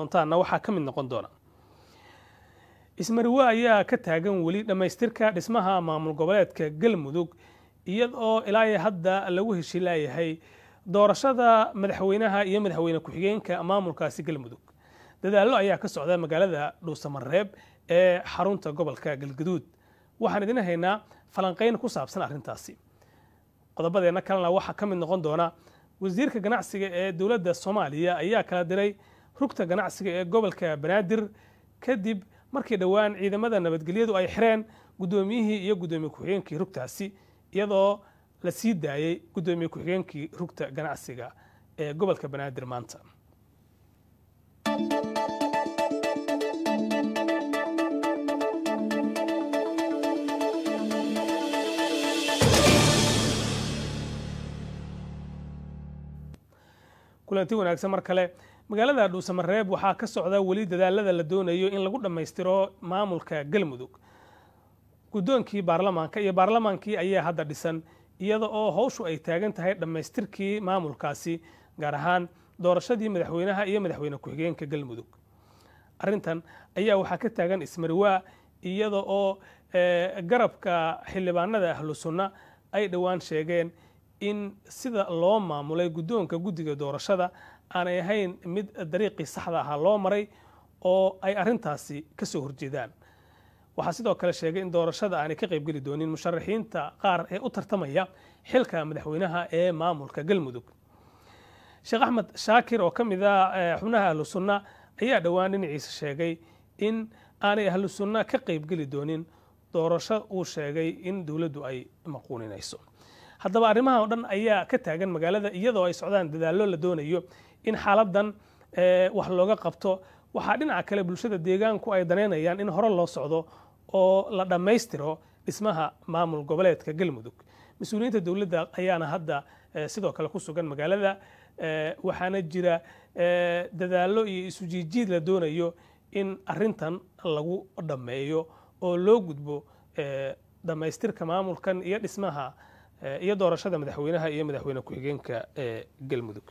doontaana waxaa ka mid noqon doona ismariwe ayaa ka taagan weli dhammaystirka dhismaha maamul goboleedka galmudug iyadoo ilaa hadda lagu heshiilaayahay doorashada madaxweynaha iyo madaxweyne ku-xigeenka maamulkaasi galmudug dadaallo ayaa ka socda magaalada dhuusamareeb ee xarunta gobolka galgaduud waxaan idin haynaa falanqayn ku saabsan arrintaasi qodobadeenna kalena waxaa ka mid noqon doona wasiirka ganacsiga ee dowladda soomaaliya ayaa kala diray rugta ganacsiga ee gobolka banaadir kadib markii dhowaan ciidamada nabadgelyadu ay xireen guddoomiyihii iyo guddoomiye ku-xigeenkii rugtaasi iyadoo la sii daayey guddoomiye ku-xigeenkii rugta ganacsiga ee gobolka banaadir maanta kulanti wanaagsan mar kale magaalada dhuusamareeb waxaa ka socda weli dadaalada la doonayo in lagu dhammaystiro maamulka galmudug guddoonkii baarlamaanka iyo baarlamaankii ayaa hadda dhisan iyada oo howshu ay taagan tahay dhammaystirkii maamulkaasi gaar ahaan doorashadii madaxweynaha iyo madaxweyne ku-xigeenka galmudug arrintan ayaa waxaa ka taagan ismariwaa iyada oo garabka xildhibaanada ahlu sunna ay dhowaan sheegeen in sida loo maamulay guddoonka guddiga doorashada aanay ahayn mid dariiqii saxda ahaa loo maray oo ay arrintaasi ka soo horjeedaan waxaa sidoo kale sheegay in doorashada aanay ka qaybgeli doonin musharaxiinta qaar ee u tartamaya xilka madaxweynaha ee maamulka galmudug sheekh axmed shaakir oo ka mid ah xubnaha ahlu sunna ayaa dhowaan dhinaciisa sheegay in aanay ahlu sunna ka qaybgeli doonin doorasho uu sheegay in dowladdu ay maquuninayso haddaba arrimaha oo dhan ayaa ka taagan magaalada iyadoo ay socdaan dadaallo la doonayo in xaaladan wax looga qabto waxaa dhinaca kale bulshada deegaanku ay danaynayaan in hore loo socdo oo la dhammaystiro dhismaha maamul goboleedka galmudug mas-uuliyiinta dowladda ayaana hadda sidoo kale ku sugan magaalada waxaana jira dadaallo iyo isu jiijiid la doonayo in arintan lagu dhammeeyo oo loo gudbo dhammaystirka maamulkan iyo dhismaha iyo doorashada madaxweynaha iyo madaxweyne ku-xigeenka ee galmudug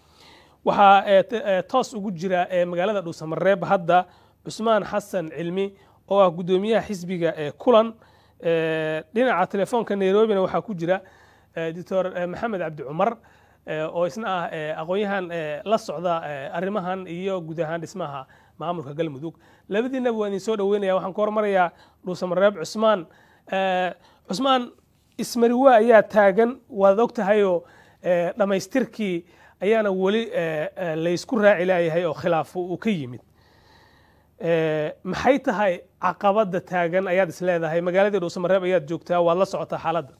waxaa toos ugu jira magaalada dhuusamareeb hadda cusmaan xasan cilmi oo ah guddoomiyaha xisbiga ee kulan dhinaca telefoonka nairobina waxaa ku jira doctor maxamed cabdi cumar oo isna ah aqoon-yahan la socda arrimahan iyo guud ahaan dhismaha maamulka galmudug labadiinaba waa idin soo dhaweynaya waxaan ku hormarayaa dhuusamareeb cusmaan cusmaan ismariwa ayaa taagan waad og tahayoo dhammaystirkii ayaana weli laysku raaci laayahay oo khilaaf uu ka yimid maxay tahay caqabadda taagan ayaad is leedahay magaaladii dhuusamareeb ayaad joogtaa waad la socotaa xaaladda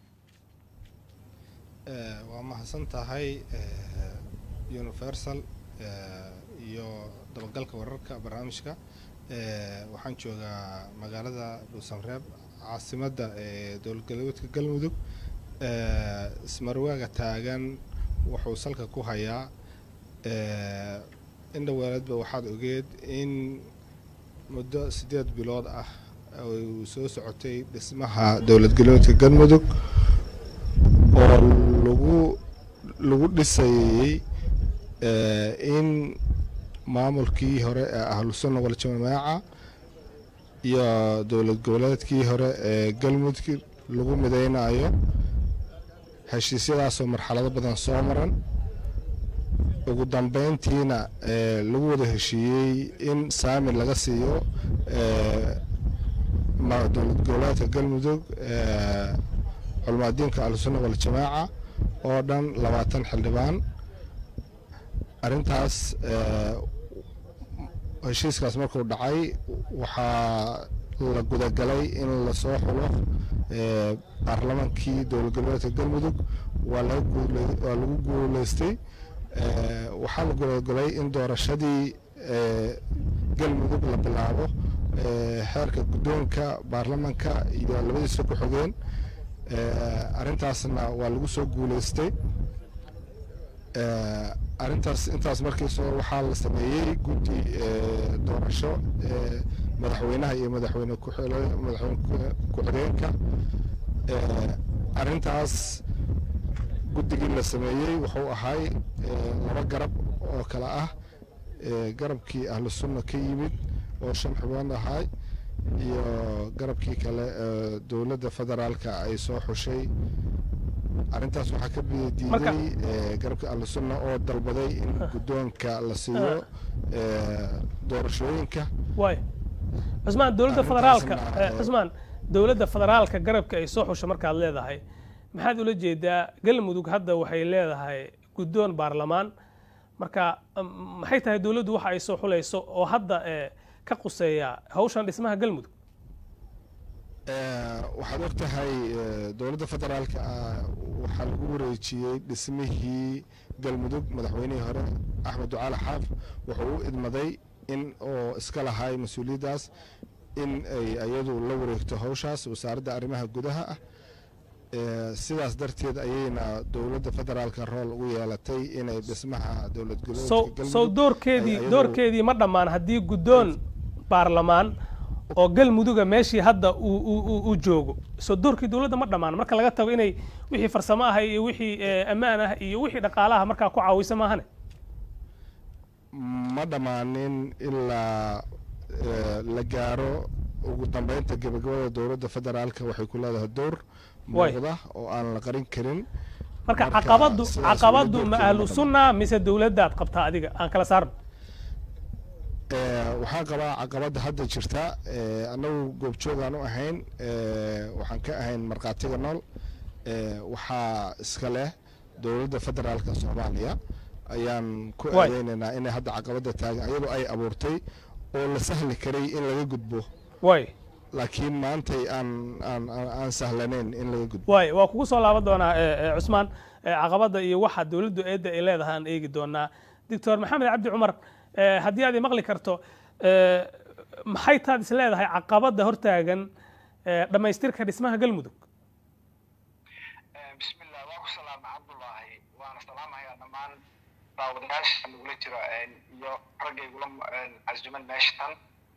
waa mahadsan tahay universal iyo dabagalka wararka barnaamijka waxaan joogaa magaalada dhuusamareeb caasimadda ee dowladgalbeedka galmudug ismarwaaga taagan wuxuu salka ku hayaa indhoweeladba waxaad ogeed in muddo siddeed bilood ah uu soo socotay dhismaha dowlad galbeedka galmudug oo lagu lagu dhisayey in maamulkii hore ee ahlusunna waljamaaca iyo dowlad goboleedkii hore ee galmudug lagu midaynayo heshiisyadaasoo marxalado badan soo maran ugu dambeyntiina lagu wada heshiiyey in saami laga siiyo dowlad goboleedka galmudug culmaadiinka ahlusunna waljamaaca oo dhan labaatan xildhibaan arrintaas heshiiskaas markuu dhacay waxaa la gudagalay in lasoo xulo baarlamaankii dowlad goboleedka galmudug waa lagu guuleystay waxaa la gudagalay in doorashadii galmudug la bilaabo xeerka guddoonka baarlamaanka iyo labadiisa ku xogeen arrintaasna waa lagu soo guuleystay arrintaas intaas markiisoo waxaa la sameeyey guddi doorasho madaxweynaha iyo madaxweyne madaxweyne ku-xigeenka arrintaas guddigii la sameeyey wuxuu ahay laba garab oo kale ah garabkii ahlu sunna ka yimid oo shan xubnood ahaay iyo garabkii kale dowladda federaalka ay soo xushay arrintaas waxaa ka diiday garabka ahlu sunna oo dalbaday in guddoonka la siiyo doorashooyinka waay cusmaan dowladda federaalka cusmaan dowladda federaalka garabka ay soo xusho markaad leedahay maxaad ula jeedaa galmudug hadda waxay leedahay guddoon baarlamaan marka maxay tahay dowladdu waxa ay soo xulayso oo hadda ka quseeya hawshan dhismaha galmudug waxaad og tahay dowladda federaalka waxaa lagu wareejiyey dhismihii galmudug madaxweynihii hore axmed ducaale xaaf wuxuu u idmaday in oo iska lahay mas-uuliyaddaas in ay iyadu la wareegto hawshaas wasaaradda arrimaha gudaha ah sidaas darteed ayayna dowladda federaalka rool ugu yeelatay inay dhismaha dowlad sow doorkeedii doorkeedii ma dhammaan haddii guddoon baarlamaan oo galmuduga meeshii hadda uu joogo soo doorkii dowladda ma dhammaan marka laga tago inay wixii farsamo ah iyo wixii ammaan ah iyo wixii dhaqaalaha markaa ku caawisa maahane ma dhammaanin ilaa la gaaro ugu dambeynta gebagabada dowladda federaalka waxay ku leedahay door muuqda oo aan la qarin karin marka caqabadu caqabadu ma ahlu sunna mise dowladdaad qabtaa adiga aan kala saarno waxaan qabaa caqabadda hadda jirta annagu goobjoogaan u ahayn waxaan ka ahayn markhaatiga nool waxaa iska leh dowladda federaalka soomaaliya ayaan ku aadeynaynaa inay hadda caqabadda taagan iyadoo ay abuurtay oo la sahli karay in laga gudbo way laakiin maantay aan aan aan sahlanayn in laga gudbo way waa kugu soo laaban doonaa cusmaan caqabadda iyo waxa dowladdu eedda ay leedahay aan eegi doonaa doctor maxamed cabdi cumar haddii aad maqli karto maxay taad is leedahay caqabadda hortaagan dhammaystirka dhismaha galmudug bismillah waa ku salaama cabdullaahi waana salaamahayaa dhammaan daawadayaasha nagula jiro iyo raggaygula casuman meeshatan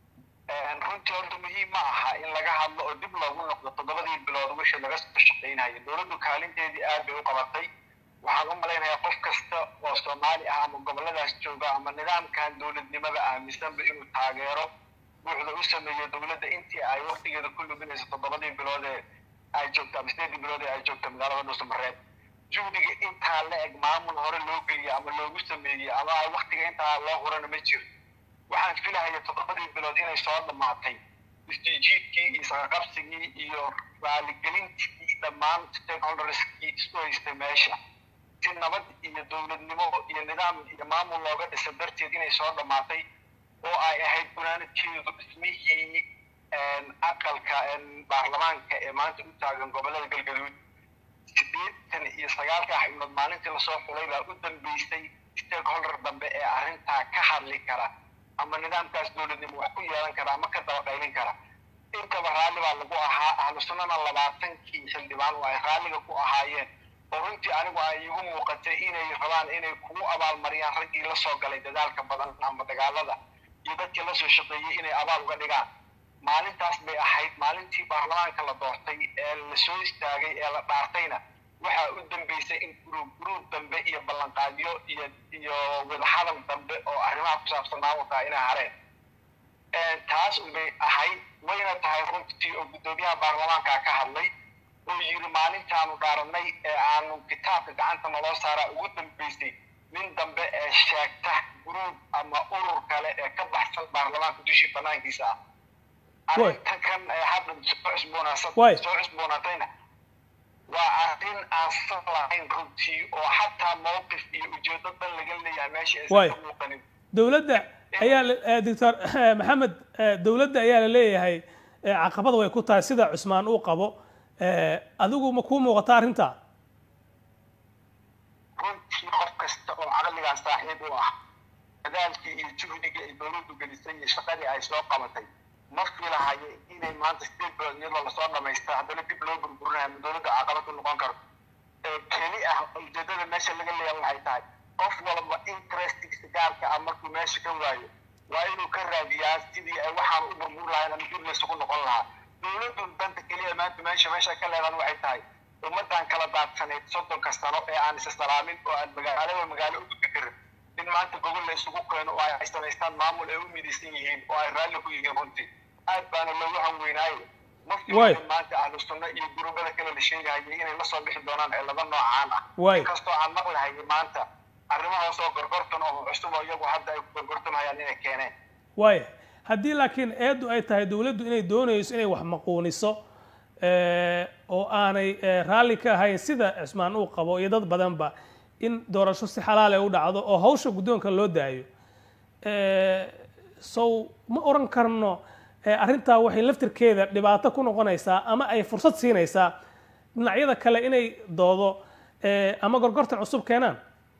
runtii horta muhiim ma aha in laga hadlo oo dib loogu noqdo toddobadii bilood wixii laga soo shaqaynayo dowladdu kaalinteedii aad bay u qabatay waxaan u malaynayaa qof kasta oo soomaali ah ama gobolladaas jooga ama nidaamkan dowladnimada aaminsanba inuu taageero buuxda u sameeyo dowladda intii ay waktigeeda ku luminayso toddobadii bilood ee ay joogto ama sideedii bilood ee ay joogto magaalada dhuusamareeb juhdiga intaa la eg maamul hore loo geliyo ama loogu sameeyey ama ay waktiga intaa loo hurana ma jiro waxaan filahaya toddobadii bilood inay soo dhammaatay isjiijiidkii iyo saqaqabsigii iyo raaligelintii dhammaan stakeholderskii isku haystay meesha si nabad iyo dowladnimo iyo nidaam iyo maamul looga dhisa darteed inay soo dhammaatay oo ay ahayd gunaanadkeedu dhismihii aqalka baarlamaanka ee maanta u taagan gobollada galgaduud sideetan iyo sagaalka xubnood maalintii lasoo xulay baa u dambeysay stakeholder dambe ee arrintaa ka hadli kara ama nidaamkaas dowladnimo wax ku yeelan kara ama ka dabaqaylin kara intaba raalli baa lagu ahaa ahlu sunnana labaatankii xildhibaan oo ay raalliga ku ahaayeen oo runtii anigu ay igu muuqatay inay rabaan inay kugu abaalmariyaan raggii la soo galay dadaalka badan ama dagaalada iyo dadkii la soo shaqeeyey inay abaal uga dhigaan maalintaas bay ahayd maalintii baarlamaanka la doortay ee la soo istaagay ee la dhaartayna waxaa u dambeysay in guruub guruub dambe iyo ballanqaadyo iyo iyo wadahadal dambe oo arrimaha ku saabsan maamulka inay hareen taas unbay ahayd wayna tahay runtii oo guddoomiyaha baarlamaanka ka hadlay oo yiri maalintaanu dhaaranay ee aanu kitaabka gacanta naloo saaraa ugu dambeysay nin dambe ee sheegta guruub ama urur kale ee ka baxsan baarlamaanka dushii banaankiisa ah arrintan kan hadda soo cusboonaatayna waa arrin aan sal lahayn runtii oo xataa mowqif iyo ujeedo dan laga leeyahay meesha aysan ka muuqanin dowladda ayaa doctor maxamed dowladda ayaa la leeyahay caqabada way ku tahay sida cusmaan uu qabo adigu ma kuu muuqata arrintaa runtii qof kasta oo caqligan saaxiib u ah dadaalkii iyo juhdiga ay dowladdu gelisay iyo shaqadii ay soo qabatay ma filahayo inay maanta sideed bilood iyadoo lasoo dhamaystay haddana dib loo burburinayo ama dowladda caqabad u noqon karo keli ah ujeedada meesha laga leeyahay waxay tahay qof walba interestigiisa gaarka ah markuu meesha ka waayo waa inuu ka raadiyaa sidii ay waxaan u burbur lahayn ama dib laysugu noqon lahaa dowladdu danta keliya maanta meesha meesha ka leedan waxay tahay ummaddan kala daadsanayd soddonka sano ee aan isa salaamin oo aan magaalaba magaalo u gudbi karin in maanta gogol la isugu keeno oo ay samaystaan maamul ay u midaysan yihiin oo ay raalli ku yihiin runtii aad baana loogu hanweynaayo ma Waay. filayo maanta ahlu sunna iyo gurubada kale la sheegahayay inay la soo bixi doonaan ee laba noocaan ah Waay. inkastoo aan maqlahayay maanta arrimahaas oo gorgortan oo cusub oo iyagu hadda ay ku gorgortamayaan inay keeneen waaya haddii laakiin eeddu ay tahay dowladdu inay doonayso inay wax maquuniso eh, oo aanay eh, raalli ka ahayn sida cismaan uu qabo iyo dad badanba in doorasho si xalaal ay u dhacdo oo hawsha guddoonka loo daayo Eh, sow ma oran karno eh, arrintaa waxay laftirkeeda dhibaato ku noqonaysaa ama ay fursad siinaysaa dhinacyada kale inay doodo eh, ama gorgortan cusub keenaan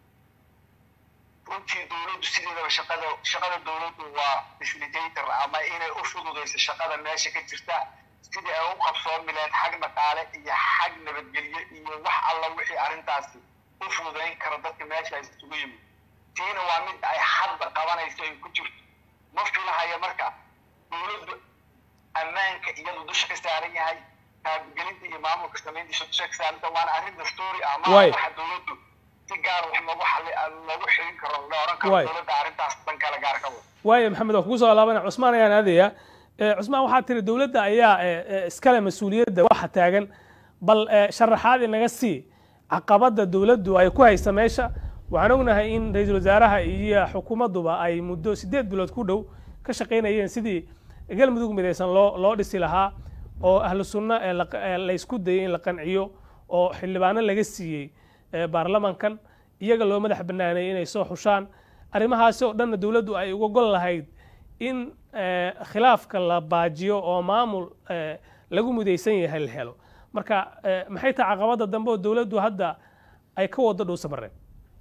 runtii dowladdu sideedaba shaqada shaqada dowladdu waa facilitator ama inay u fududayso shaqada meesha ka jirta sidii ay u qabsoomi lahayd xag dhaqaale iyo xag nabadgelyo iyo wax alla wixii arrintaasi u fududayn kara dadka meesha ay isugu yimid tiina waa mid ay hadda qabanayso ay ku jirto ma filahaya marka dowladdu ammaanka iyadu dusha ka saaran yahay taabgelinta iyo maamulka samayntiisa dusha ka saaranta waana arrin dastuuri ah ma Waay. waxa dowladdu si gaar wax loogu xali loogu xilin karo la oran karo Waay. dowladda arrintaas dan kale gaar ka wada waayo maxamed waa kugu soo laabana cusmaan ayaan aadaya Eh, cusmaan waxaa tiri dowladda ayaa eh, eh, iskale mas-uuliyadda waxa taagan bal eh, sharaxaad inaga sii caqabadda dowladdu ay ku haysa meesha waxaan ognahay in ra-iisul wasaaraha iyo xukuumadduba ay muddo sideed bilood ku dhow ka shaqaynayeen sidii galmudug midaysan loo loo dhisi lahaa oo ahlu sunno ee la- ee la isku dayay in la qanciyo oo xildhibaano laga siiyey eh, baarlamankan iyaga loo madax banaaneeyey inay soo xushaan arrimahaasi oo dhanna dowladdu ay uga gol lahayd in eh, khilaafka la baajiyo oo maamul eh, lagu mudaysan yahay la helo marka eh, maxay tahay caqabadda dambe oo dowladdu hadda ay ka wado dhow samareen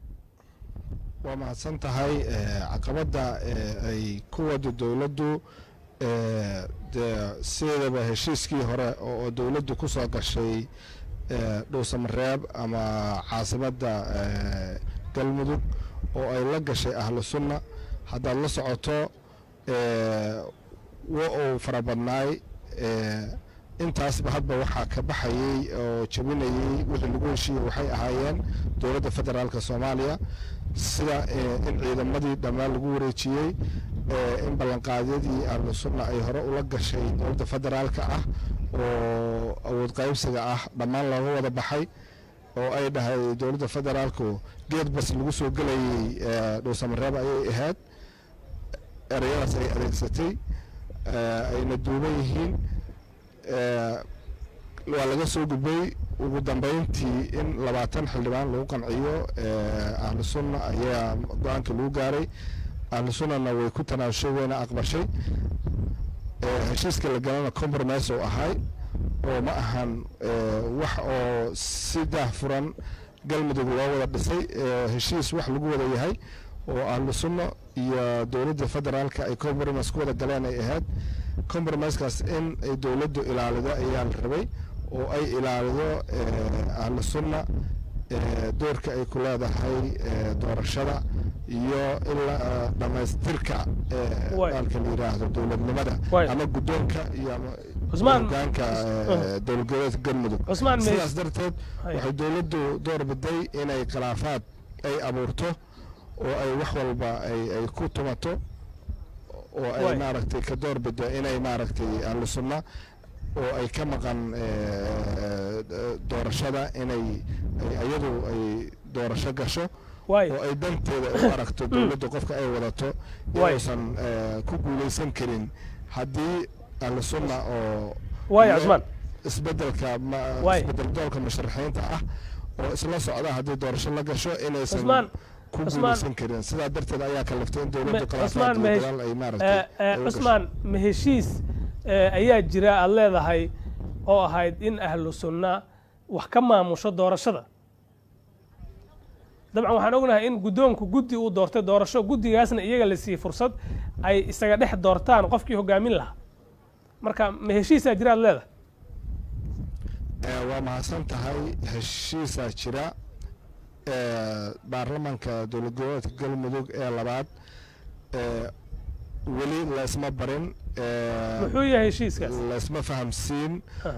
waa mahadsan tahay eh, caqabadda eh, ay ku wado dowladdu eh, dee sideedaba heshiiskii hore oo oo dowladdu ku soo gashay eh, dhuusamareeb ama caasimadda eh, galmudug oo ay la gashay ahlu sunna haddaad la socoto eh, wa uu fara badnaay eh, intaasba hadba waxaa ka baxayey oo jabinayey wixii lagu heshiiyey waxay ahaayeen dowladda federaalka soomaaliya sida eh, in ciidamadii dhammaan lagu wareejiyey eh, in ballanqaadyadii ahlu sunna ay hore ula gashay dowladda federaalka ah oo awood qaybsiga ah dhammaan looga wada baxay oo ay dhahay dowladda federaalku geed bas lagu soo gelayey eh, dhuusamareeb ayay ahayd ereyadaas ay adeegsatay eh, ayna duuban yihiin eh, waa laga soo gudbay ugu dambeyntii in labaatan xildhibaan lagu qanciyo eh, ahlu sunna ayaa go-aanka lagu gaaray ahlu sunnana way ku tanaashay wayna aqbashay eh, heshiiska la galana compromise oo ahay oo ma ahan eh, wax oo si daahfuran galmudug loo wada dhisay eh, heshiis wax lagu wada yahay oo ahlu sunna iyo dowladda federaalka ay compromise ku wada galeen ay ahayd compromisekaas in ay dowladdu ilaalido ayaa la rabay oo ay ilaalido eh, ahlu sunna eh, doorka ay ku leedahay eh, doorashada iyo ilaa dhammaystirka eh, Waay. baalka la yidhaahdo dowladnimada Waay. ama guddoonka iyo ama Cusmaan- hogaanka eh, dowlad goboleedka galmudug Cusmaan, me- sidaas darteed Hay. waxay dowladdu door biday inay khilaafaad ay abuurto oo ay wax walba ay ay ku tumato oo ay Waay. maaragtay ka door bido inay maaragtay ahlu sunna oo ay ka maqan eh, eh, doorashada inay ay- iyadu ay doorasho gasho waay oo ay danteeda u aragto dowladda qofka ay wadato Waay. inuusan eh, ku guuleysan karin haddii ahlu sunna oo waay iyo cusmaan isbedelka ma- Waay. isbedel doolka musharaxiinta ah oo isla socda haddii doorasho la gasho inaysan Cusmaan, ku Cusmaan. guuleysan karin sidaa darteed ayaa kaliftay in dowladdu Me- khilaafaad cusmaan iyo mehesh- dagaal ay Eh, maaragtay eh, ay u gasho. cusmaan ma heshiis eh, ayaa jira aada leedahay oo ahayd in ahlu sunna wax ka maamusho doorashada dabcan waxaan ognahay in guddoonku guddi uu doortay doorasho guddigaasna iyaga la siiyey fursad ay isaga dhex doortaan qofkii hogaamin lahaa marka ma heshiisaa jira aada leedahay Eh, waa mahadsan tahay heshiisaa jira eh, baarlamanka dowlad goboleedka galmudug ee labaad eh, weli laysma barin eh, muxuu yahay heshiiskaas laysma fahamsiin Ah,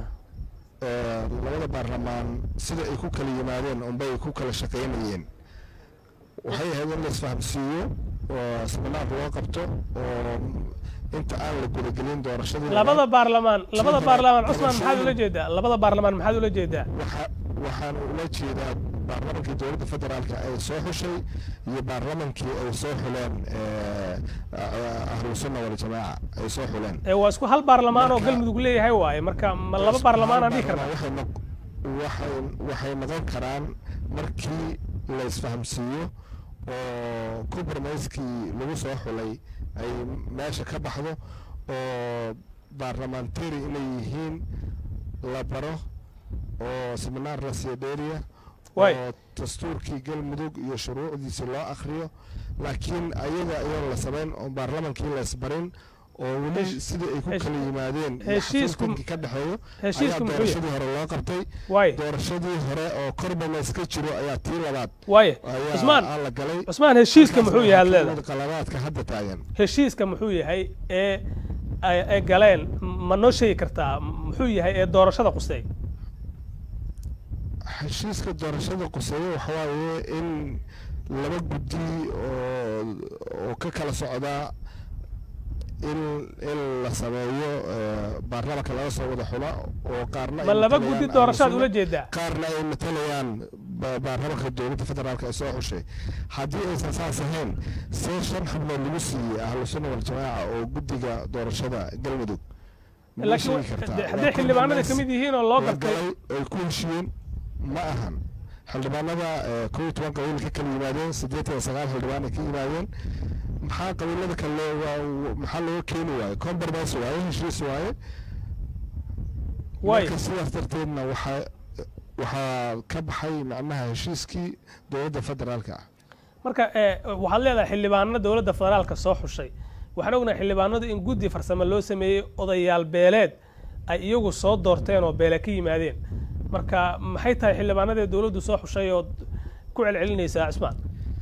eh, labada baarlamaan sida ay ku kala yimaadeen unbay ku kala shaqaynayeen waxay ahayd in la isfahamsiiyo oo siminaar loo qabto oo inta aan la gudagelin doorashadii labada baarlamaan labada Sida baarlamaan cusmaan maxaad doorashooyin- ula jeedaa labada baarlamaan maxaad ula jeedaa waxa- waxaan ula jeedaa baarlamankii dowladda federaalka ay soo xushay iyo baarlamankii ay soo xuleen eh, ahlu sunna waljamaaca ay soo xuleen ee waa isku hal baarlamaan oo Marka- galmudug leeyahay waaye marka ma laba baarlamaan aan dhihi karnaa waxay noq- waxay waxay noqon karaan markii la isfahamsiiyo oo compromisekii lagu soo xulay ay meesha ka baxdo oo baarlamentary inay yihiin la baro oo seminaar la siiyo dheeriya Waay. oo dastuurkii galmudug iyo shuruucdiisi loo akhriyo laakiin ayaga iyoon la samayn oo baarlamankii la isbarin oo weli Hesh- sidii ay ku hesh- kala yimaadeen iyo heshiisku- xafiiskii ka dhexeeyo heshiisku ayaa muxuu yahay doorashadii hore loo qabtay waaye doorashadii hore oo korbameys ka jiro ayaa tii labaad waaye ayaa cusmaan aan la galay cusmaan heshiiska muxuu yahay aad leedahay qalabaadka hadda taagan heshiiska muxuu yahay ee ay ay galeen ma noo sheegi kartaa muxuu yahay ee doorashada qustay heshiiska doorashada quseeye waxa waaye in laba guddi oo oo ka kala socdaa in in la sameeyo eh, baarlamanka laga soo wada xula oo qaarna ay ma laba matalayaan guddi ahlu doorashaad sunna, ula jeedaa qaarna ay matalayaan ba- baarlamanka dowladda federaalka ee soo xushay haddii aysan saas ahayn see shan xubnood lagu siiyey ahlu sunna waljamaaca oo guddiga doorashada galmudug ma laakiin sheegi kartaa? de- Waa hadday xildhibaanada ka compromise mid yihiin oo loo la gartay galay ay ku heshiiyeen ma ahan xildhibaanada eh, kow iyo toban qabiil ka kala yimaadeen siddeetan iyo sagaal xildhibaan ay ka yimaadeen maxaa qabiilada kale waa maxaa looga keeni waaye compromise waaye heshiis waaye waaye marka sidaas darteedna waxaa waxaa ka baxay macnaha heshiiskii dowladda federaalka ah marka ee, waxaad leedahay xildhibaano dowladda federaalka soo xushay waxaan ognahay xildhibaanadu in guddi farsamo loo sameeyey odayaal beeleed ay iyagu soo doorteen oo beele ka yimaadeen marka maxay tahay xildhibaanadii dowladdu soo xushay ood ku celcelinaysaa cusmaan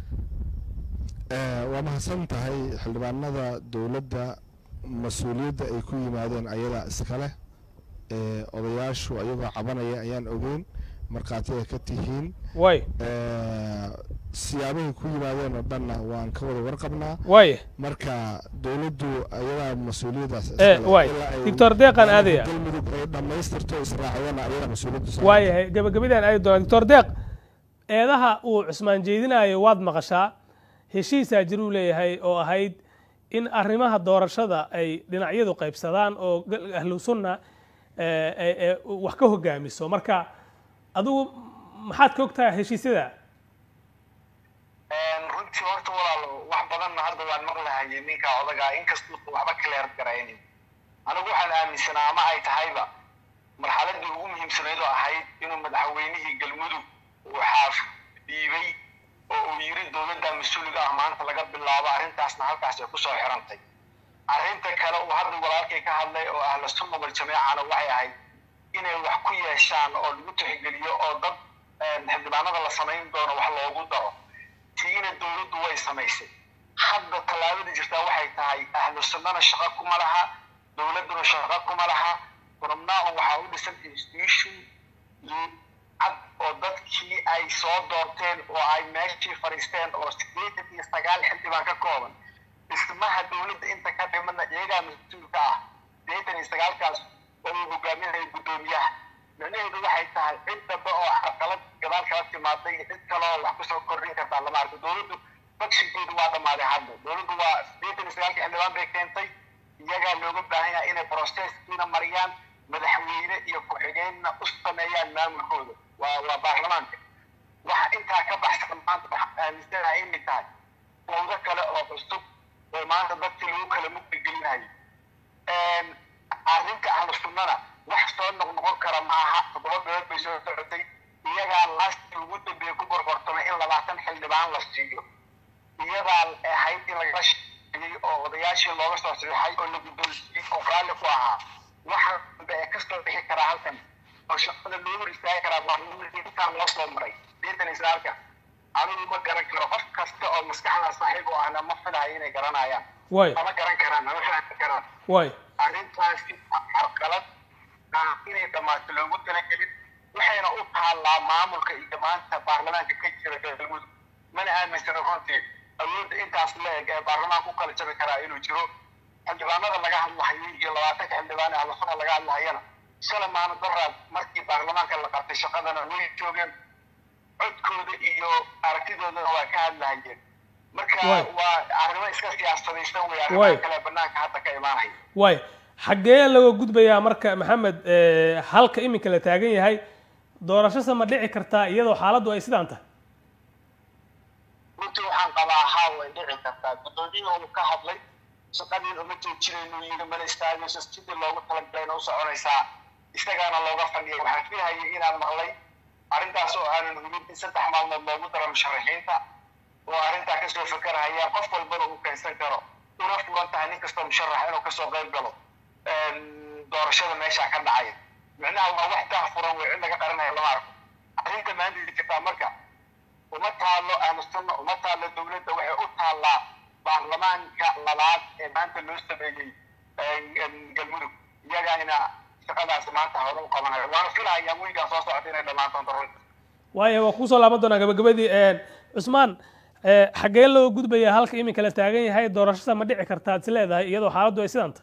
Eh, waa mahadsan tahay xildhibaanada dowladda mas-uuliyadda ay ku yimaadeen ayadaa iskale Eh, odayaashu ayagoo cabanaya ayaan ogeyn markhaati ay ka tihiin waaye Eh, siyaabahay ku yimaadeen oo dhanna waan ka wada warqabnaa waaye marka dowladdu ayadaa mas-uuliyaddaas Eh, iskale. waay. Ilaa ay Doctor Deeqan aadaya. galmudug ay dhammaystirto israacdana ayadaa mas-uuliyaddu saaran. waayahay gabagabadaan aadi doonaa doctor deeq eedaha uu cusmaan jeedinayo waad maqashaa heshiisaa jiruu leeyahay oo ahayd in arrimaha doorashada ay dhinacyadu qaybsadaan oo gal- ahlu sunna ee, ee, ee, wax ka hogaamiso marka adigu maxaad ka ogtahay heshiisyada runtii horta walaalo wax badanna hadda waan maqlahayay ninka odagaa inkastuu waxba kaleer garaynin anigu waxaan aaminsanaa ama ay tahayba marxaladii ugu muhiimsanayd oo ahayd inuu madaxweynihii galmudug uu xaaf dhiibay oo uu yiri dowladda mas-uuliga ah maanta laga bilaabo arrintaasna halkaas ay kusoo xirantay arrinta kale uu hadda walaalkay ka hadlay oo ahla sunna wal jamaacana waxay ahayd inay wax ku yeeshaan oo lagu tixgeliyo oo dad eh, xildhibaanada la samayn doono wax loogu daro tiina dowladdu way samaysay hadda tallaabada jirtaa waxay tahay ahlu sunnana shaqo kuma laha dowladduna shaqo kuma laha furumnaahu waxaa u dhisan institution cad oo dadkii ay soo doorteen oo ay meeshii fadhiisteen oo sideetan iyo sagaal xildhibaan ka kooban dhismaha dowladda inta ka dhimana iyagaa mas-uulka ah sideetan iyo sagaalkaas oo uu hogaaminaya guddoomiyaha micnaheedu waxay tahay cid dambe oo caqalad gadaal kala timaaday iyo cid kale oo wax kusoo kordhin kartaa lama arko dowladdu bakshigeedu waa dhammaaday hadda dowladdu waa sideetan iyo sagaalkii xildhibaan bay keentay iyagaa looga baahan yahay inay processkiina mariyaan madaxweyne iyo ku-xigeenna u sameeyaan maamulkooda waa waa baarlamaanka waxa intaa ka baxsan maanta waxaan aaminsanahay inay tahay fawdo kale oo cusub oo maanta dadkii lagu kala mugdi gelinayo arrinta ahlu sunnana wax soo noqnoqon kara ma aha toddoba bilood bay soo socotay iyagaa laasti ugu dambeeye ku gorgortamay in labaatan xildhibaan la siiyo iyadaa ahayd in lagala shaqeeyey oo odayaashii looga soo saxiixay oo la guddoonsiiyey oo raalli ku ahaa waxa dambe ee kasoo bixi karaa halkan oo shaqada loo hor istaagi karaa baarlamaanka intaa loo soo maray sideetan iyo sagaalka anigu ma garan karo qof kasta oo maskaxda saaxiib oo ahna ma filayo inay garanayaan waaye ama garan karaan ama fahmi karaan waaye arrintaasi carqalad ah inay dhammaato loogu talagelin waxayna u taallaa maamulka iyo maanta baarlamaanka ka jira galmudug mana aaminsana runtii awoodda intaas la-eg ee baarlamaanka u kala jabi karaa inuu jiro xildhibaanada laga hadlahayay iyo labaatanka xildhibaan ee ahlusuna laga hadlahayana shalay maana daraad markii baarlamaanka la qabtay shaqadana way joogeen codkooda iyo aragtidoodana waa ka hadlahayeen marka Waay. waa arrimo iska siyaasadaysan wey Waay. arrimaha kale banaanka hadda ka imaanaya waay xaggee laga gudbayaa marka maxamed eh, halka iminka la taagan yahay doorashose ma dhici kartaa iyadoo xaaladdu ay sidaan tahay runtii waxaan qabaa haa way dhici kartaa guddoomiyuhu uu ka hadlay shaqadiin uma joojinaynu yidhi mana istaagayso sidii loogu talagalayna u soconaysaa isagaana looga fadhiyay waxaan filayay inaan maqlay arrintaas oo aanan hubin in saddex maalmood loogu daro musharaxiinta oo arrintaa kasoo fakarahayaan qof walbana uu keensan karo una furan tahay nin kastoo musharax inuu kasoo qayb galo doorashada meesha ka dhacaya micnaha waa wax taa furan wey cid laga qaranaya lama arko arrinta maanta jirtaa marka uma taalo aamusana uma taalo dowladda waxay u taallaa baarlamaanka labaad ee maanta loo sameeyey galmudug iyagaana shaqadaas maanta hore u qabanayo waana filahayaa weygaa soo socota inay dhammaan doonto runta waayo waa kusoo laaban doonaa gabagabadii cusmaan eh, xaggee loo gudbayaa halka iminka la taagan yahay doorashada ma dhici kartaa ad is leedahay iyadoo xaaladdu ay sidaan tahay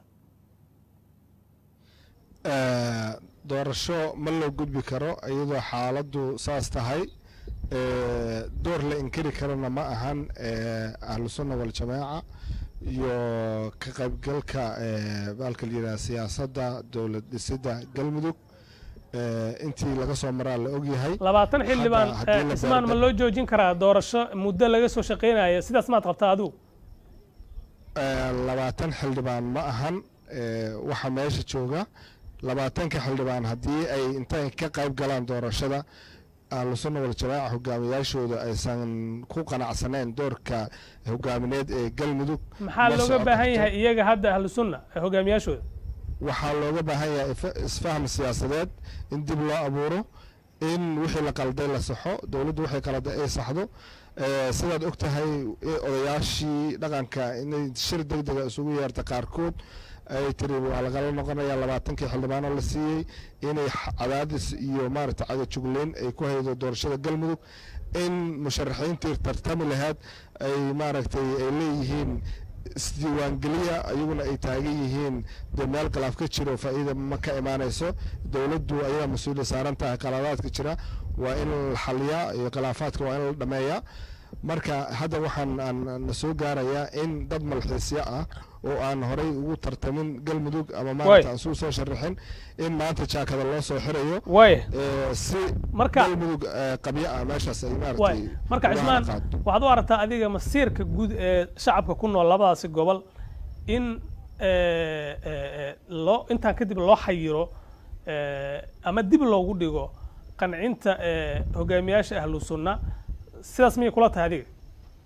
Eh, doorasho ma loo gudbi karo iyadoo xaaladdu saas tahay Eh, door la inkiri karana ma ahan eh, ahlu sunna waljamaaca iyo ka qaybgalka eh, baalka la yidhaha siyaasadda dowlad dhisidda galmudug Eh, intii laga soo maraa la ogyahay labaatan xildhibaan Hadda haddii eh, la cismaan ma beerda- loo joojin karaa doorasho muddo laga soo shaqaynaya sidaas maad qabtaa adigu Eh, labaatan xildhibaan ma ahan eh, waxa meesha jooga labaatanka xildhibaan haddii ay intay ka qayb galaan doorashada ahlu sunna waljamaaca hogaamiyaashooda aysan ku qanacsaneyn doorka hogaamineed ee galmudug maxaa ma looga socon baahan karto. yahay iyaga hadda ahlu sunna eh, hogaamiyaashooda waxaa looga baahan yahay if- isfaham siyaasadeed in dib loo abuuro in wixii la qalday la saxo dowladdu wixii qaladay ay saxdo Eh, sidaad og tahay i- odayaashii dhaqanka inay shir deg dega isugu yeerta qaarkood ay tiri waa lagala noqonaya labaatankii xildhibaanoo la siiyey inay x- cadaadis iyo maaragta cadajugleyn ay ku haydo doorashada galmudug in musharaxiintii tartami lahayd ay maaragtay ay leeyihiin isdiiwaangeliya ayaguna ay taagan yihiin dee meel khilaaf ka jiro faa'iida ma ka imaanayso dowladdu ayadaa mas-uuliyad saaran tahay qaladaadka jira waa in la xaliyaa iyo khilaafaadka waa in la dhameeyaa marka hadda waxaan aan na soo gaarayaa in dad malxiisyo ah oo aan horay ugu tartamin galmudug ama maarata aan suu soo sharaxin in maanta jaakada loo soo xirayo waaya eh, si Marka- galmudug eh, qabyo ah meeshaas ay waay maaragtay marka uga cismaan qaado. waxaad u aragtaa adiga masiirka guud ee shacabka ku nool labadaasi gobol in eh, eh, eh, loo intaan kadib loo xayiro eh, ama dib loogu dhigo qancinta eh, hogaamiyaasha ahlu sunna sidaas miyay kula tahay adiga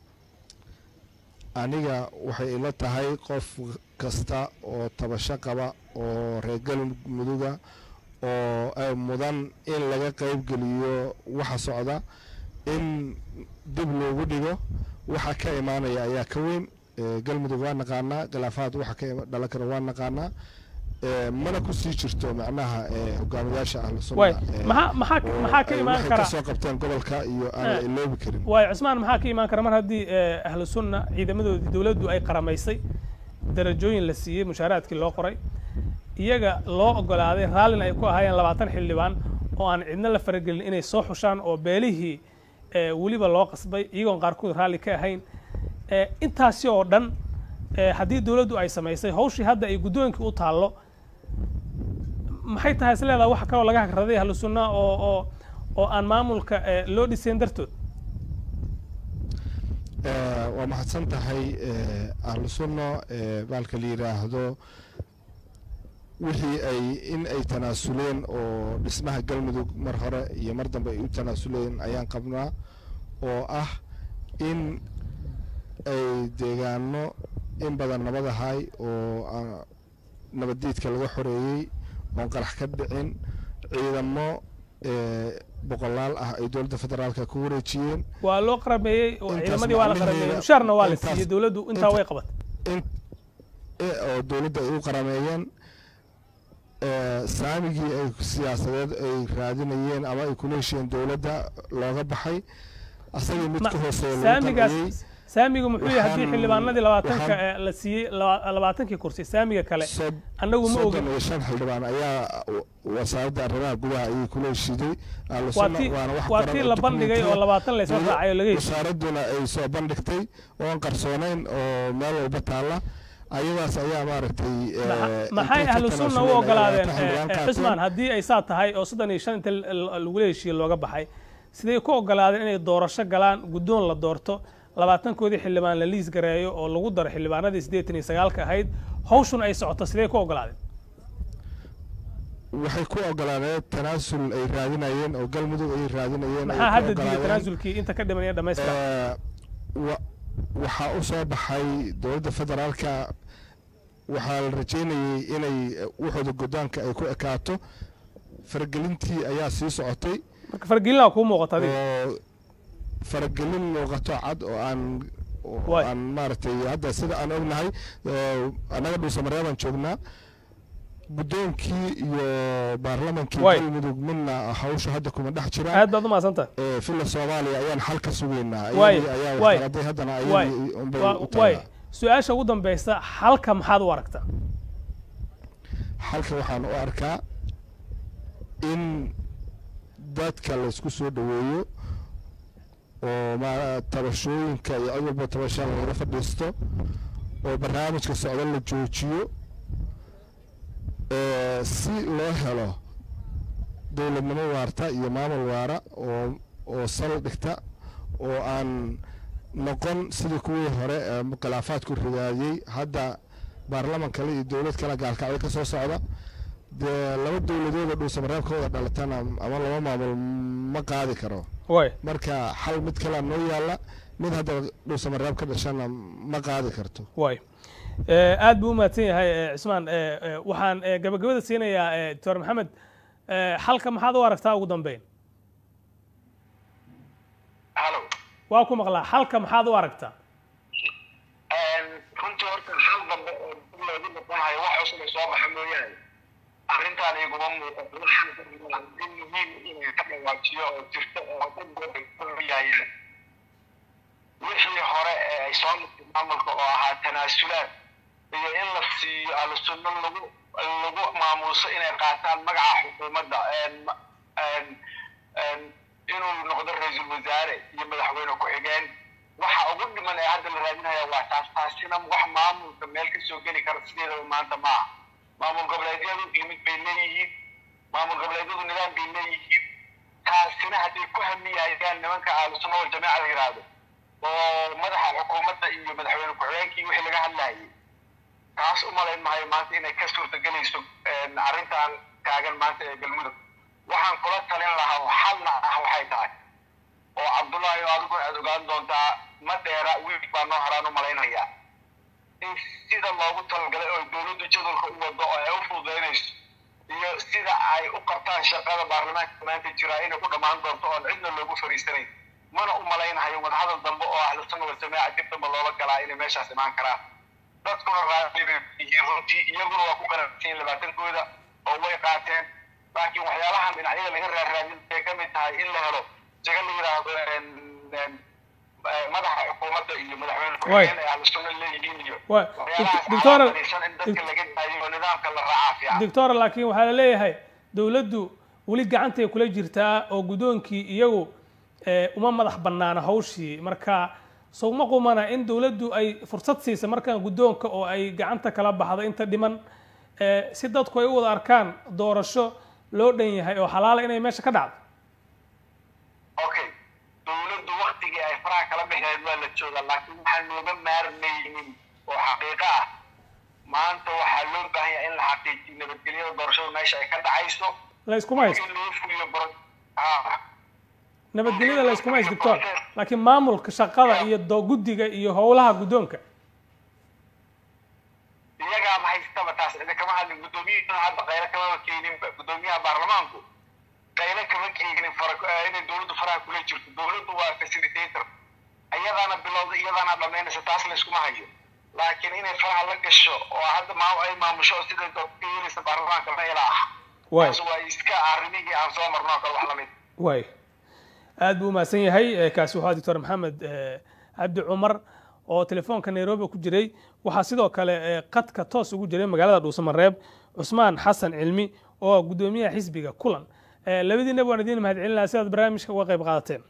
aniga waxay ila tahay qof kasta oo tabasho qaba oo reer galmuduga oo ay mudan in laga qayb geliyo waxa socda in dib loogu dhigo waxa ka imaanaya ayaa ka weyn Eh, galmudug waa naqaanaa khilaafaad waxa ka ima- dhalan kara waa naqaanaa Eh, mana kusii jirto macnaha eh, hogaamiyaasha ahlu waay sunna eh, maxaa maxaa oo maxaa ka ay imaan waxay kara kasoo qabteen gobolka iyo Eh. aan iloobi karin waay cusmaan maxaa ka imaan kara mar haddii eh, ahlu sunna ciidamadoodii dowladdu ay qaramaysay darajooyin la siiyey mushaaraadkii loo qoray iyaga loo ogolaaday raallina ay ku ahaayeen labaatan xildhibaan oo aan cidna la faragelin inay soo xushaan oo beelihii eh, weliba loo qasbay iyagoon qaarkood raalli ka ahayn Eh, intaasi oo dhan eh, haddii dowladdu ay samaysay hawshii hadda ay guddoonkii u taallo maxay tahay is leedaha wax kaloo laga hagraday ahlu sunna oo oo oo aan maamulka eh, loo dhisayn dartood Eh, waa mahadsan tahay eh, ahlu sunno eh, baalka la yidhaahdo wixii ay in ay tanaasuleen oo dhismaha galmudug mar hore iyo mar dambe ay u tanaasuleen ayaan qabnaa oo ah in ay deegaano in badan nabadahay oo aan nabaddiidka laga xoreeyey oon qarax ka dhicin ciidamo eh, boqolaal ah ay dowladda federaalka ku wareejiyeen waa loo qarameeyey oo Intaas ciidamadii waa la macnaheeda- qarameeyey mushaarna waa la intaas- siiyey dowladdu intaa inta- way qabatay in eh, oo dowladda ay u qarameeyeen eh, saamigii ay siyaasadeed ay raadinayeen ama ay kula heshiyeen dowladda looga baxay asagii mid Ma- ka hooseeya lagu saamigaas qanciyey saamigu muxuu yahay haddii Waxaan- xildhibaanadii labaatanka waxaan- ee la siiyey laba- labaatankii kursi saamiga kale Sod- annagu ma soddon ogin iyo shan xildhibaan ayaa wa- wasaaradda arrimaha gudaha ayay kula heshiiday ahlu waa sunna tii waana wax waa qoran tii oo la bandhigay oo document ah. labaatan la isla Dowla- raacay oo laga heshiiyey wasaaraduna ay soo bandhigtay oon qarsoonayn oo meel walba taalla ayadaas ayaa maaragtay eh, Maxa- maxay intay ka ahlu sunna u tanaasuleen ogolaadeen ayaa eh, xildhibaan eh, qaateen. xusmaan haddii ay saa tahay oo soddon iyo shan inta l- l- lagula heshiiye looga baxay siday ku ogolaadeen inay doorasho galaan guddoon la doorto labaatankoodii xildhibaan la liis gareeyo oo lagu daro xildhibaanadii siddeetan iyo sagaalka ahayd hawshun ay socoto sidee ku ogolaadeen waxay ku ogolaadeen tanaasul ay raadinayeen oo galmudug ay raadinayeen ay maxaa ku hadda diiday ogolaadeen. tanaasulkii inta ka dhiman iyo dhammaystira Eh, wa- waxaa u soo baxay dowladda federaalka waxaa la rajeynayay inay eh, wuxuuda godaanka ay ku ekaato faragelintii ayaa sii socotay marka fargelinaa kuu muuqata adiga oo faragelin muuqato cad oo aan oo Waay. aan maaragtay hadda sida aan ognahay eh, annaga dhuusamareebaan joognaa guddoonkii iyo baarlamankii Waay. galmudug midna hawsha hadda kuma dhex jiraan aad baad u mahadsantahay ee filla soomaaliya ayaan xal ka sugaynaa Waay, iyadii ayaa waay, waxqaladay haddana waay, ayadii unbay Waa- u waay taalaa su-aasha ugu dambaysa halka maxaad u aragtaa xalka waxaan u arkaa in dadka laysku soo dhoweeyo oo ma tabashooyinka iyo cid walba tabasha lagala fadhiisto oo barnaamijka socda la joojiyo ee, si loo helo dowladnimo waarta iyo maamul waara oo oo sal dhigta oo aan noqon sidii kuwii hore ee khilaafaadku ridaadiyey hadda baarlaman kale iyo dowlad kale gaalkacyo ka soo socda dee laba dowladood oo dhuusamareeb ka wada dhalatana ama laba maamul ma qaadi karo waay marka xal mid kalea noo yaalla mid hadda dhuusamareeb ka dhashana ma qaadi karto waay Eh, aad buu u mahadsan yahay eh, cismaan Eh, eh, waxaan eh, gabagabada siinayaa eh, doctor maxamed eh, xalka maxaad u aragtaa ugu dambeyn halo waa ku maqlaa xalka maxaad u aragtaa runtii horta hal dambe oo dib loogu noqonayo wax cusub ay soo baxa mooyaane arrintaan iguma muuqato waxaan in muhiim inay ka dhawaajiyo oo jirto oo yaayeen wixii hore ee ay soo martay maamulka oo ahaa tanaasulaad iyo in la siiyo ahlu sunno lagu lagu maamuuso inay qaataan magaca xukuumadda een- een- een inuu noqdo ra-iisul wasaare iyo madaxweyne ku-xigeen waxa ugu dhiman ee hadda la raadinaya waa taas taasina wax maamulka meel ka soo geli kara sideedaba maanta ma aha maamul goboleedyadu limid bay leeyihiin maamul goboleedyadu nidaam bay leeyihiin taasina hadday ku hamiyayaan nimanka ahlusunna waljamaaca la yidhaahdo oo madaxa xukuumadda iyo madaxweyne ku-xigeenkii wixii laga hadlayay taas u malayn maayo maanta inay ka suurtagelayso een, arrintan taagan maanta ee galmudug waxaan kula talin lahaa oo xalna ah waxay tahay oo cabdullaahi oo adigu aad ogaan doontaa ma dheera wiil baa noo horaan u malaynayaa in sida loogu talagalay oo dowladdu jadwalka u wado oo ay u fududaynayso iyo sida ay u qabtaan shaqada baarlamaanka maanta jira inay ku dhammaan doonto oon cidna loogu fariisanayn mana u malaynahayo wadahadal dambe oo ahlu sunna waljamaaca dib dambe loola galaa inay meeshaas imaan karaan dadkuna raali bay yihiin runtii iyaguna waa ku qanacsan yihiin labaatankooda oo way qaateen laakiin waxyaalahan dhinacyada laga raarraadin ay ka mid tahay in la helo jaga la yidhaahdo een, een, eh, madaxa xukuumadda iyo madaxweyne ku-xigeen ay ahlu sunna leeyihiin iyo Waay. waxyaalahaas Doctor- calaamadiisan in dadka laga daayo oo nidaamka la raacaa fiican doctor laakiin waxaa la leeyahay dowladdu weli gacantay kula jirtaa oo guddoonkii iyagu eh, uma madax bannaana hawshii marka sowma qumana in dowladdu ay fursad siisa markaan guddoonka oo ay gacanta kala baxdo inta dhiman eh, si dadku ay u wada arkaan doorasho loo dhan yahay oo xalaala inay meesha ka dhacdo okay dowladdu waktigii ay faraha kala bixeed waa la joogaa laakiin waxaan nooga maarmaynin oo xaqiiqo ah maanta waxaa loo baahan yahay in la xaqiijiyo nabadgelyada doorashada meesha ay ka dhacayso la iskuma haysto in loo fuliyo bro- ah, nabadgelyada la iskuma haysto doctor laakiin maamulka shaqada iyo do- guddiga iyo howlaha guddoonka iyagaaba haystaba taas cidi kama hadlin guddoomiyahana hadda qaylo kamaba keeninba guddoomiyaha baarlamaanku qaylo kama keenin fara- eh, inay dowladdu faraha kula jirto dowladdu waa facilitator iyadaana bilowda iyadaana dhamaynaysa taas la iskuma hayo laakiin inay faraha la gasho oo hadda maa ay maamusho siday dood ka yeelaysa baarlamaanka ma ila ah waay taas waa iska arrimihii aan soo marno oo kale wax lamid waay aad buu umahadsan yahay kaasi waxaa doctor maxamed cabdi cumar oo telefoonka nairobi ku jiray waxaa sidoo kale qadka toos ugu jiray magaalada dhuusamareeb cusmaan xasan cilmi oo guddoomiyaha xisbiga kulan labadiinaba waan idiin mahad celinaya si aad barnaamijka uga qayb qaadateen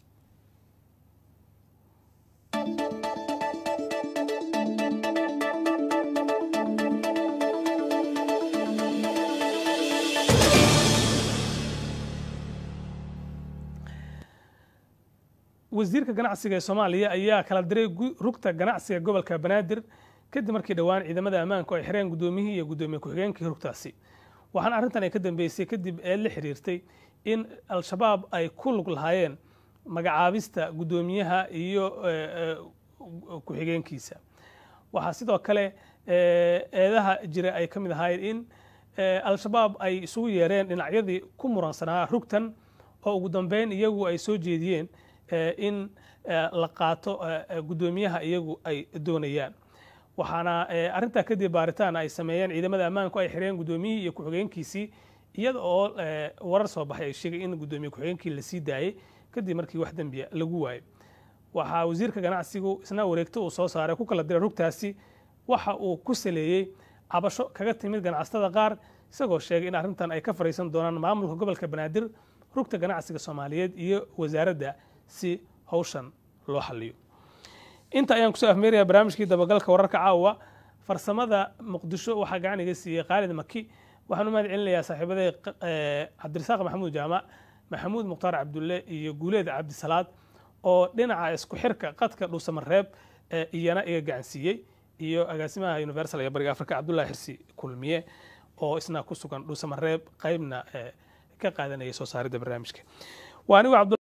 wasiirka ganacsiga ee soomaaliya ayaa kala diray rugta ganacsiga gobolka banaadir kadib markii dhowaan ciidamada ammaanku ay xireen guddoomiyihii iyo guddoomiye ku-xigeenkii rugtaasi waxaana arrintan ay ka dambeysay kadib ee la xiriirtay in al-shabaab ay ku lug lahaayeen magacaabista guddoomiyaha iyo ku-xigeenkiisa waxaa sidoo kale eedaha jira ay ka mid ahaayeen in al-shabaab ay isugu yeereen dhinacyadii ku muransanaa rugtan oo ugu dambeyn iyagu ay soo jeediyeen in la qaato guddoomiyaha iyagu ay doonayaan waxaana arrintaa kadib baaritaan ay sameeyeen ciidamada ammaanku ay xireen guddoomiyihii iyo ku-xigeenkiisii iyada oo warar soo baxay ay sheegay in guddoomiye ku-xigeenkii la sii daayey kadib markii wax dembiya lagu waayey waxaa wasiirka ganacsigu isna wareegto uu soo saaray ku kala diray rugtaasi waxa uu ku saleeyey cabasho kaga timid ganacsatada qaar isagoo sheegay in arrintan ay ka fariisan doonaan maamulka gobolka banaadir rugta ganacsiga soomaaliyeed iyo wasaaradda si hawshan loo xaliyo inta ayaan kusoo afmeeraya barnaamijkii dabagalka wararka caawa farsamada muqdisho waxaa gacan iga siiyey khaalid maki waxaan u mahad celinayaa saaxiibaday cabdirasaaq maxamuud jaamac maxamuud mukhtaar cabdulle iyo guuleed cabdisalaad oo dhinaca isku xirka qadka dhuusamareeb iyana iga gacansiiyey iyo agaasimaha universal ee bariga afrika cabdullahi xirsi kulmiye oo isna ku sugan dhuusamareeb qaybna ka qaadanaya soo saaridda barnaamijka waa anigu